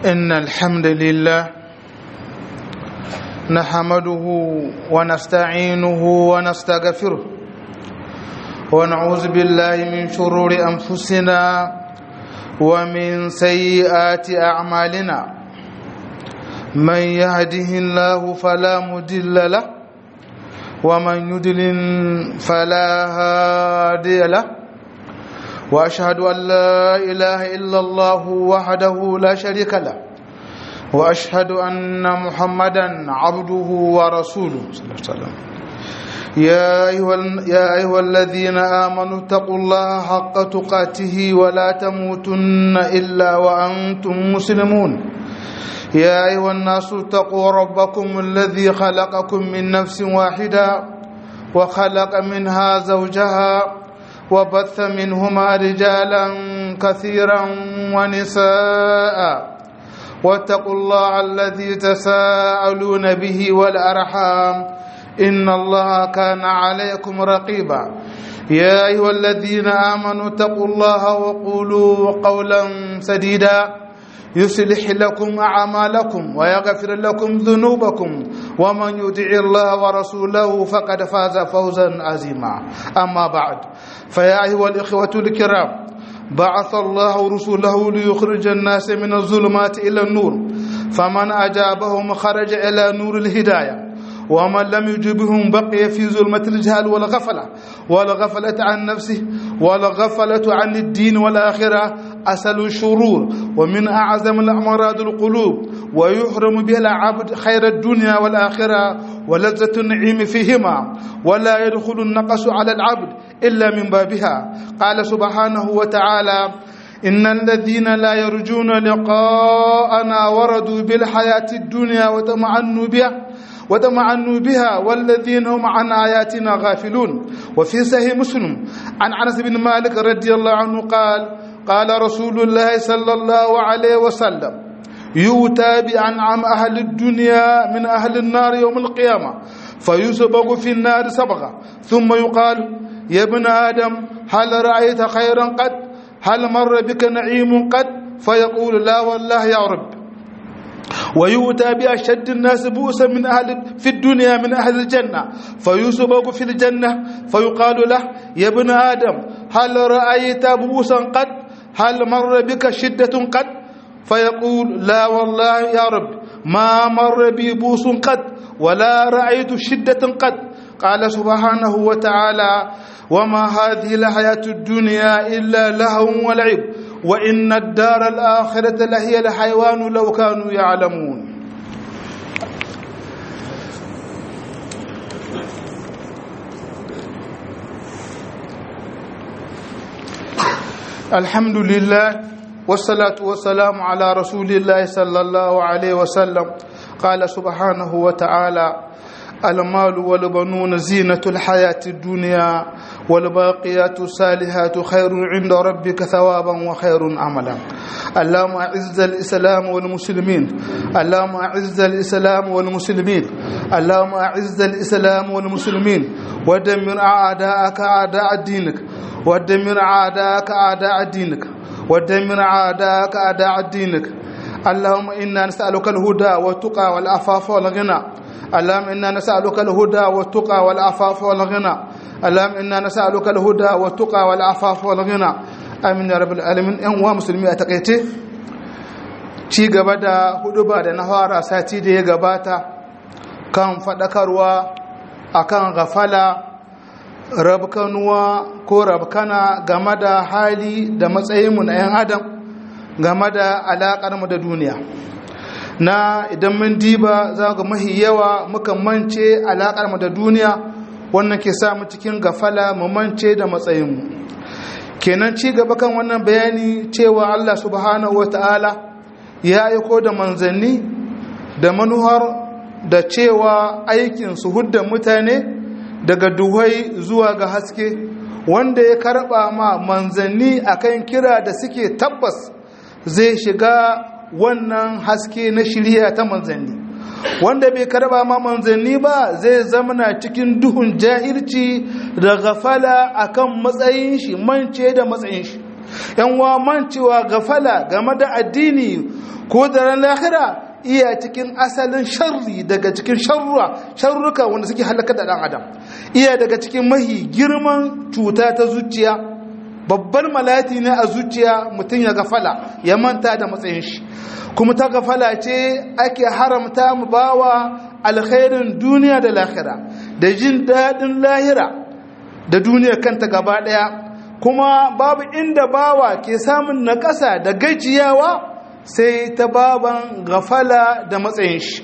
إن الحمد لله نحمده ونستعينه ونستغفره ونعوذ بالله من شرور أنفسنا ومن سيئات أعمالنا من يهده الله فلا مضل له ومن يضلل فلا هادي له واشهد ان لا اله الا الله وحده لا شريك له واشهد ان محمدا عبده ورسوله صلى الله عليه وسلم يا ايها يا ايها الذين امنوا اتقوا الله حق تقاته ولا تموتن الا وانتم مسلمون يا ايها الناس اتقوا ربكم الذي خلقكم من نفس واحده وخلق منها زوجها وبث منهما رجالا كثيرا ونساء واتقوا الله الذي تساءلون به والارحام ان الله كان عليكم رقيبا يا ايها الذين امنوا اتقوا الله وقولوا قولا سديدا يصلح لكم اعمالكم ويغفر لكم ذنوبكم ومن يطع الله ورسوله فقد فاز فوزا عظيما اما بعد فيا ايها الاخوه الكرام بعث الله رسوله ليخرج الناس من الظلمات الى النور فمن اجابهم خرج الى نور الهدايه ومن لم يجبهم بقي في ظلمة الجهل والغفلة والغفلة عن نفسه والغفلة عن الدين والآخرة أسل الشرور ومن أعظم الأمراض القلوب ويحرم بها العبد خير الدنيا والآخرة ولذة النعيم فيهما ولا يدخل النقص على العبد إلا من بابها قال سبحانه وتعالى إن الذين لا يرجون لقاءنا وردوا بالحياة الدنيا وتمعنوا بها وتمعنوا بها والذين هم عن آياتنا غافلون وفي صحيح مسلم عن أنس بن مالك رضي الله عنه قال قال رسول الله صلى الله عليه وسلم يؤتى بأنعم أهل الدنيا من أهل النار يوم القيامة فيسبق في النار سبغة ثم يقال يا ابن آدم هل رأيت خيرا قد هل مر بك نعيم قد فيقول لا والله يا رب ويؤتى بأشد الناس بؤسا من أهل في الدنيا من أهل الجنة فيسبق في الجنة فيقال له يا ابن آدم هل رأيت بؤسا قد هل مر بك شدة قد فيقول لا والله يا رب ما مر بي بوس قد ولا رأيت شدة قد قال سبحانه وتعالى وما هذه الحياة الدنيا إلا لهو ولعب وإن الدار الآخرة لهي الحيوان لو كانوا يعلمون الحمد لله والصلاة والسلام على رسول الله صلى الله عليه وسلم قال سبحانه وتعالى المال والبنون زينة الحياة الدنيا والباقيات الصالحات خير عند ربك ثوابا وخير عملا اللهم أعز الإسلام والمسلمين اللهم أعز الإسلام والمسلمين اللهم أعز الإسلام والمسلمين ودمر أعداءك أعداء دينك ودمر أعداءك أعداء دينك ودمر أعداءك أعداء دينك اللهم إنا نسألك الهدى والتقى والعفاف والغنى اللهم إنا نسألك الهدى والتقى والعفاف والغنى اللهم إنا نسألك الهدى والتقى والعفاف والغنى آمين يا رب العالمين إن هو مسلمي أتقيتي ci gaba da huduba da na fara sati da ya gabata kan faɗakarwa akan gafala rabkanuwa ko rabkana game da hali da matsayinmu na 'yan adam game da alaƙarmu da duniya na idan mun diba za ga mahi yawa muka mance alaƙarmu da duniya wannan ke samu cikin gafala mu mance da matsayinmu kenan ci gaba kan wannan bayani cewa allah subhanahu wa ta'ala ya aiko da manzanni da manuhar da cewa aikin su hudda mutane daga duhai zuwa ga haske wanda ya karba ma manzanni akan kira da suke tabbas zai shiga wannan haske na shirya ta manzanni wanda bai karba ma manzanni ba zai zamana cikin duhun jahilci da gafala akan matsayin shi mance da matsayin shi yan wa mancewa gafala game da addini ko da ran lahira iya cikin asalin sharri daga cikin sharruwa sharruka wanda suke halaka da dan adam iya daga cikin mahi girman cuta ta zuciya babbar malati ne a zuciya mutum ya gafala ya manta da matsayin shi kuma ta gafala ce ake haramta mu bawa alkhairin duniya da lahira da jin daɗin lahira da duniya kanta gaba ɗaya kuma babu inda bawa ke samun naƙasa da gajiyawa sai ta baban gafala da matsayin shi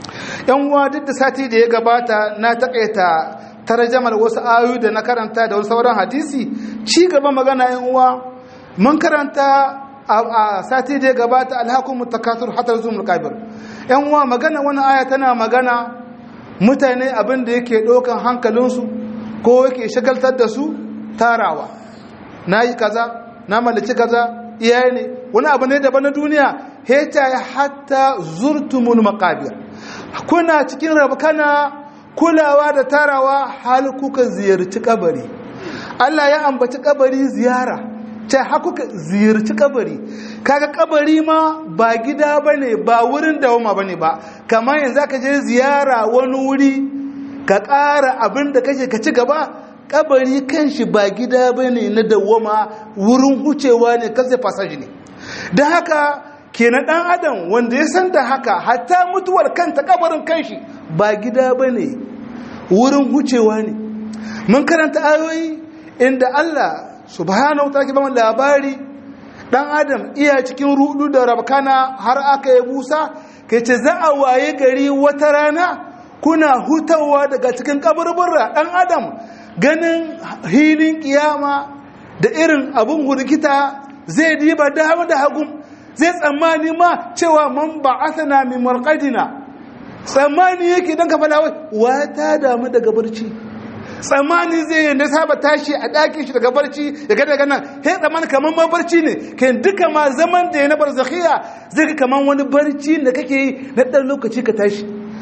yan uwa duk da sati da ya gabata na takaita tarjamar wasu ayoyi da na karanta da wasu sauran hadisi ci gaba magana yan uwa mun karanta a sati da ya gabata alhakun mutakatur hatar zuwa kabir yan uwa magana wani aya tana magana mutane abin da yake ɗaukan hankalinsu ko yake shagaltar da su tarawa na yi kaza na mallaki kaza iyaye ne wani abu ne daban na duniya heta ya hatta zurtumul makabir kuna cikin rabkana kulawa da tarawa hal kuka ziyarci kabari Allah ya ambaci kabari ziyara ta hakuka ziyarci kabari kaga kabari ma ba gida bane ba wurin dawama bane ba kamar yanzu ka je ziyara wani wuri ka ƙara abin da kake ka ci gaba kabari kanshi ba gida bane na dawama wurin hucewa ne kansa fasaji ne da haka kenan dan adam wanda ya san da haka hatta mutuwar kanta kabarin kanshi ba gida bane wurin hucewa ne mun karanta ayoyi inda Allah subhanahu ta'ala ke ba labari dan adam iya cikin rudu da rabkana har aka yi busa kai ce za a waye gari wata rana kuna hutawa daga cikin kaburbura dan adam ganin hilin kiyama da irin abun hurgita zai diba dama da hagun zai tsammani ma cewa man ba'athana min marqadina tsammani yake dan ka fada wata damu daga barci tsammani zai yi na saba tashi a ɗakin shi daga barci ya ga daga nan he tsammani kamar ma barci ne kai duka ma zaman da ya na barzakhiya zai ga kamar wani barci da kake yi na ɗan lokaci ka tashi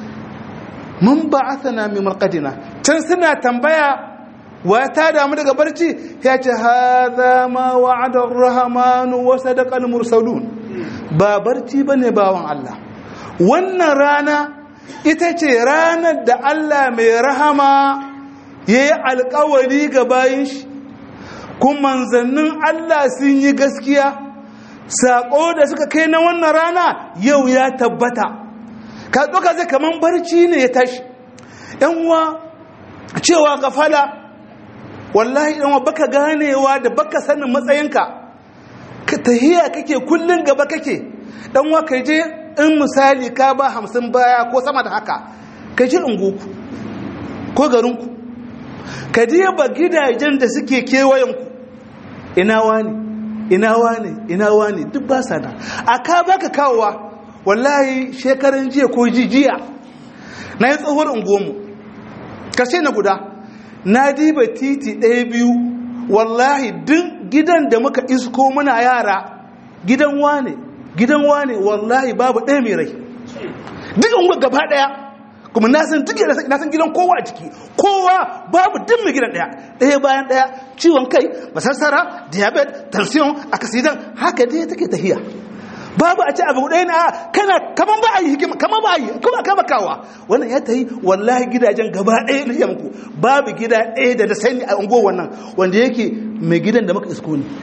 mun ba asana mai marƙadina can suna tambaya wa ta damu daga barci ya ce haza ma wa'adar rahamanu wa sadaqal mursalun ba barci bane bawan Allah wannan rana ita ce ranar da Allah mai rahama ya yi alkawari ga bayan shi kuma manzannin Allah sun yi gaskiya saƙo da suka kai na wannan rana yau ya tabbata ka ɗauka zai kaman barci ne ya tashi uwa cewa gafala wallahi ɗanwa baka ganewa da baka sanin matsayinka ka tahiya kake kullum gaba kake ɗanwa ka je in misali ka ba hamsin baya ko sama da haka ka je unguku ko garinku ka diba gidajen da suke kewayenku ina wani ina wani ina wani duk ba sana a ka baka kawowa wallahi shekarun jiya ko jijiya na yi tsohuwar unguwanmu kashe na guda na diba titi ɗaya biyu wallahi duk gidan da muka isko muna yara gidan wane gidan wane wallahi babu ɗaya mai rai duk unguwa gaba ɗaya kuma na san duk na san gidan kowa a ciki kowa babu duk mai gidan daya daya bayan daya ciwon kai masassara diabetes tension accident haka dai take tahiya babu a ci abu ɗaya na kana kaman ba a yi hikima kaman ba a yi kuma kama kawa wannan ya tayi wallahi gidajen gaba ɗaya na yanku babu gida ɗaya da da sani a ungo wannan wanda yake mai gidan da maka isko ne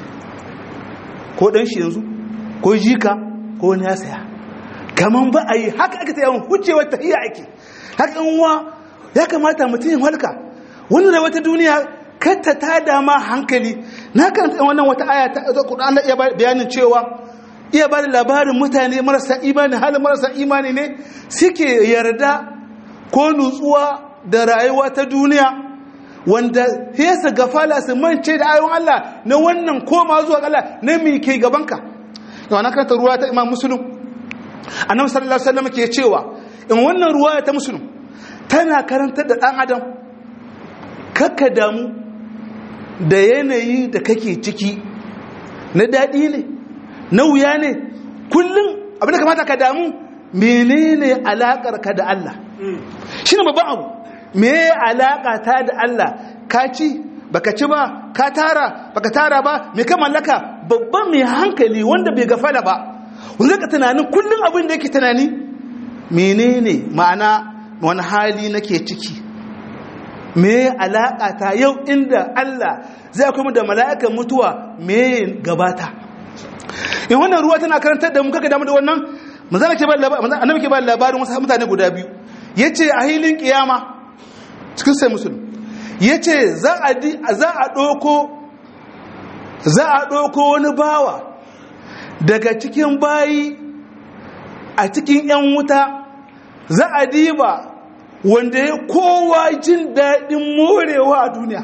ko ɗan shi yanzu ko jika ko wani ya saya kaman ba a yi haka aka ta yawan hucewar tahiya ake hakan wa ya kamata mutum halka wani da wata duniya katta ta dama hankali na karanta wannan wata aya ta Qur'an da iya bayanin cewa iya ba da labarin mutane marasa imani halin marasa imani ne suke yarda ko nutsuwa da rayuwa ta duniya wanda hesa gafala su mance da ayon Allah na wannan koma zuwa Allah na mi ke gabanka yau na karanta ruwa ta Imam Muslim annabi sallallahu alaihi wasallam ke cewa in wannan ruwa ta Muslim tana karantar da ɗan adam kakka damu da yanayi da kake ciki na daɗi ne na wuya ne kullum abin da kamata ka damu menene alaƙar ka da Allah shi ne babban abu me alaƙa ta da Allah ka ci baka ci ba ka tara baka tara ba me ka mallaka babban mai hankali wanda bai gafala ba wanda ka tunanin kullum abin da yake tunani menene ma'ana wani hali nake ciki me alaƙa ta yau inda Allah zai kuma da mala'ikan mutuwa me gabata in wannan ruwa tana karantar da mu kaka damu da wannan manzana ke ba labarin annabi ke ba labarin wasu mutane guda biyu yace a hilin kiyama cikin sai musulmi yace za a za a doko za a doko wani bawa daga cikin bayi a cikin yan wuta za a diba wanda ya kowa jin daɗin morewa a duniya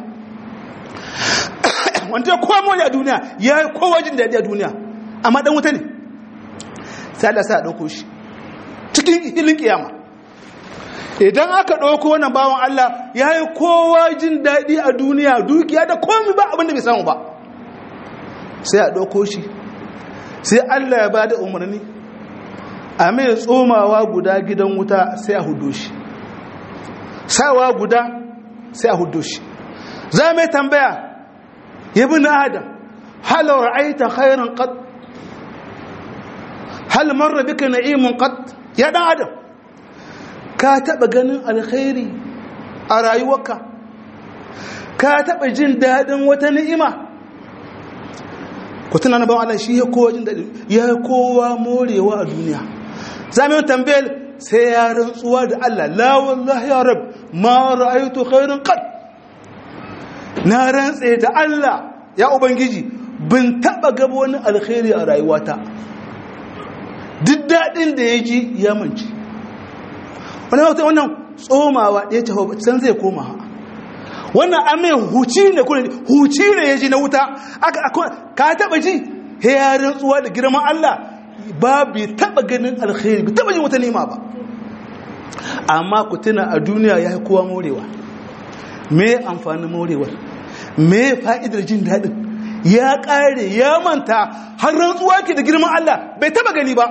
wanda ya kowa more a duniya ya yi kowa jin daɗi a duniya amma ɗan wuta ne sai Allah sai a ɗauko shi cikin hilin kiyama idan aka ɗauko wannan bawan Allah ya yi kowa jin daɗi a duniya dukiya da komi ba abinda bai samu ba sai a ɗauko shi sai Allah ya ba da umarni a mai tsomawa guda gidan wuta sai a hudo shi sawa guda sai a hudo shi za mai tambaya yabi na adam hal ra'aita khairan qad hal marra bika na'imun qad ya dan adam ka taba ganin alkhairi a rayuwarka ka taba jin dadin wata ni'ima ku tuna na bawan Allah shi ya kowa jin dadi ya kowa morewa a duniya za mu tambayar sai ya rantsuwa da Allah la wallahi ya rab ma ra'aytu khairan qad na rantse da Allah ya ubangiji bin taba gaba wani alkhairi a rayuwata duk daɗin da ya ji ya manci wani wata wannan tsomawa ɗaya ta can zai koma wannan amin huci ne kuna huci ne ya ji na wuta ka taɓa ji ya rantsuwa da girman Allah ba bai taɓa ganin alkhairi bai taɓa jin wata nema ba amma ku tuna a duniya ya yi kowa morewa me amfanin morewar me fa'idar jin daɗin ya ƙare ya manta har rantsuwa ke da girman Allah bai taɓa gani ba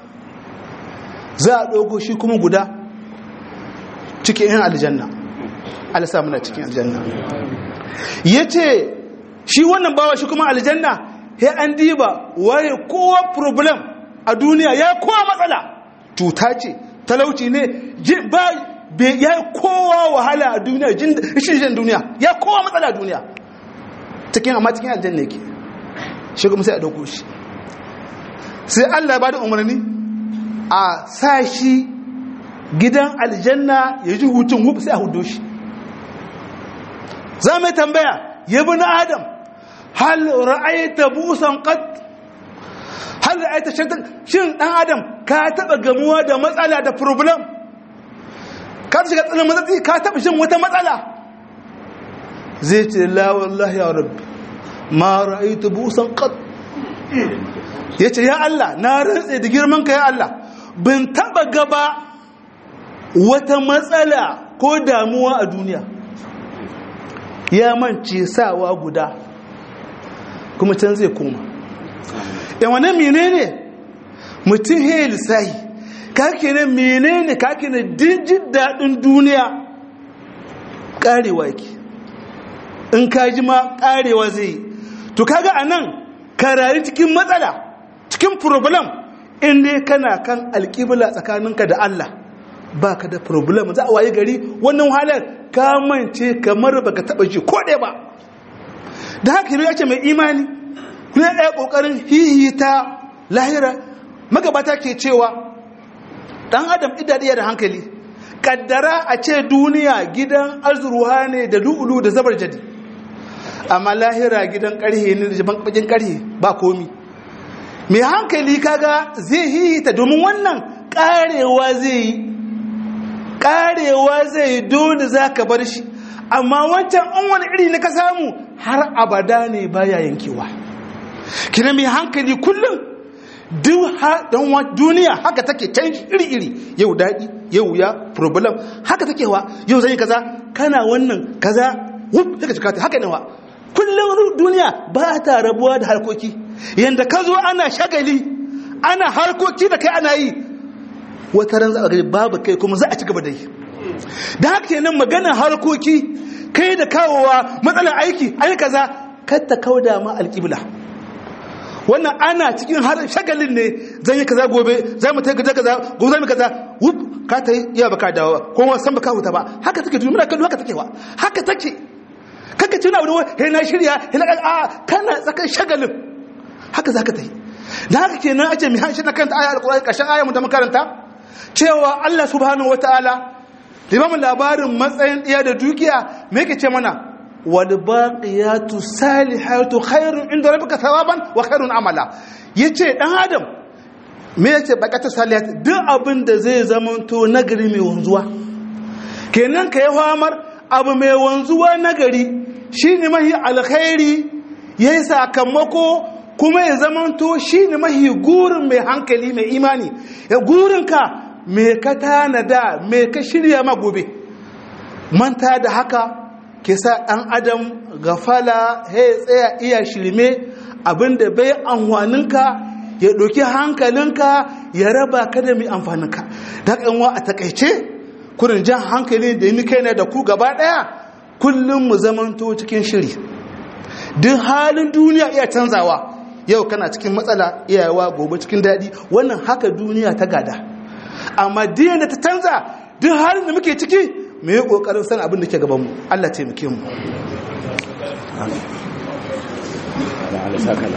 za a ɗogo shi kuma guda cikin yan aljanna alisa muna cikin aljanna ya ce shi wannan bawa shi kuma aljanna ya an diba waye kowa problem a duniya ya kowa matsala cuta ce talauci ne ya kowa wahala a duniya jin duniya ya kowa matsala a duniya cikin amma cikin aljanna yake shi kuma sai a ɗauko shi sai allah ba da umarni a sa shi gidan aljanna ya ji hutun wuf sai a hudu shi za mai tambaya ya bi na adam hal ra'aita busan qad hal ra'aita shaitan shin dan adam ka taba gamuwa da matsala da problem ka shiga tsanin matsatsi ka taba shin wata matsala zai ce la wallahi ya rabbi ma ra'aitu busan qad yace ya Allah na rantse da girman ka ya Allah bin taba gaba wata matsala ko damuwa a duniya ya mance sawa guda kuma can zai koma yan wane menene mutum he lissahi kake ne menene kake ne dijin daɗin duniya ƙarewa yake in ka ji ma ƙarewa zai to kaga a nan karari cikin matsala cikin problem in dai kana kan alƙibla tsakaninka da Allah ba ka da problem za a waye gari wannan halar ka mance kamar baka taba ji ko ɗaya ba da haka ya ce mai imani kuma ya ɗaya ƙoƙarin hihita lahira magabata ke cewa ɗan adam idadiya da hankali kaddara a ce duniya gidan azurwa ne da lu'ulu da zabar jadi amma lahira gidan ƙarhe ne da bakin ƙarhe ba komi mai hankali kaga zai hihita domin wannan ƙarewa zai yi karewa zai dole za ka bar shi amma wancan an wani iri na ka samu har abada ne baya yankewa kina mai hankali kullum duniya haka take canji iri-iri yau daɗi yau ya problem haka take wa yau zai kaza kana wannan kaza wuf daga cikata haka nawa kullum duniya ba ta rabuwa da harkoki yadda ka zo ana shagali ana harkoki da kai ana yi wata ran za a gani babu kai kuma za a ci gaba da yi da haka kenan maganar harkoki kai da kawowa matsalar aiki ai kaza kar ta kauda ma alƙibla wannan ana cikin har shagalin ne zan yi kaza gobe zai mu ta kaza kaza gobe zai mu kaza wup ka ta yi iya baka dawo ko ma san baka huta ba haka take duniya kallo haka take wa haka take kaka tuna wani he na shirya he na a kana tsakan shagalin haka zaka ta yi da haka kenan ace mi hanshi na kanta aya alqur'ani kashin aya mu da makaranta cewa Allah subhanahu wataala limamin labarin matsayin iya da dukiya me yake ce mana والباقيات الصالحات خير عند ربك ثوابا وخير عملا yace dan adam me yace bakatu salihat duk abin da zai zamanto nagari mai wanzuwa kenan ka yi famar abu mai wanzuwa nagari shine mahi alkhairi yayi sakamako kuma ya zamanto shine mahi gurin mai hankali mai imani ya gurinka me ka tanada me ka shirya ma gobe manta da haka ke sa ɗan adam gafala ya tsaya iya shirme abinda bai amfaninka ya ɗauki hankalinka ya raba ka da mai amfaninka da ƙanwa a takaice kurin jan hankali da yi kai da ku gaba ɗaya kullum mu zamanto cikin shiri duk halin duniya iya canzawa yau kana cikin matsala iyawa gobe cikin daɗi wannan haka duniya ta gada amma diyan da ta canza duk halin da muke ciki mu yi ƙoƙarin san abin da ke gabanmu Allah taimake mu